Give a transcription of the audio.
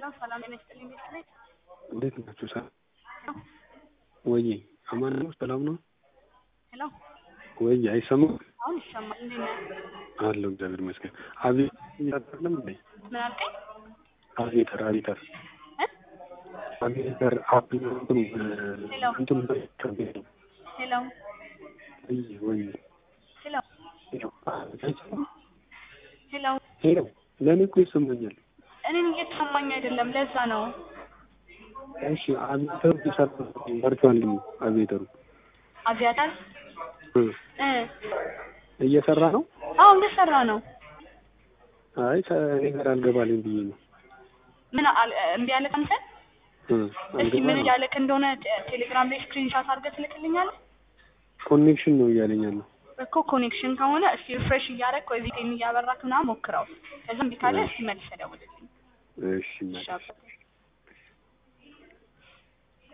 ሄሎ ሰላም ጤና ይስጥልኝ ቤተሰቤት እንዴት ናችሁ? ሰላም ወይ አማን ነው? ሰላም ነው ሄሎ ወይ? አይሰማም? አሁን ይሰማል። እንዴት ነህ? አለሁ እግዚአብሔር ይመስገን። አቤት እያደረግንም እንዴ? ምን አልከኝ? አቤተር አቤተር እ? አቤተር አብ እንትኑ ሄሎ እንትኑ ከቤት ነው ሄሎ ወይ ወይ ሄሎ ሄሎ አይሰማም? ሄሎ ሄሎ ለእኔ እኮ ይሰማኛል። እኔን እየተሰማኝ አይደለም፣ ለዛ ነው። እሺ አቤተሩ ይሰራ በርቷል። አቤተሩ አቪያታር እ እ እየሰራ ነው። አዎ እየሰራ ነው። አይ እኔ ጋር አልገባልኝ ብዬ ነው። ምን አል- እምቢ አለህ አንተ? እ እስኪ ምን አልገባልኝ እያለክ እንደሆነ ቴ- ቴሌግራም ላይ ስክሪንሻት አድርገህ ትልክልኛለህ? ኮኔክሽን ነው እያለኝ ያለው። እኮ ኮኔክሽን ከሆነ እስኪ ሪፍሬሽ እያደረግ ወይ ቪቴን እያበራክ ምናምን ሞክረው። ከዛ እምቢ ካለ እስኪ መልሰህ ደውልልኝ። እሺ እሺ መልስ አባ።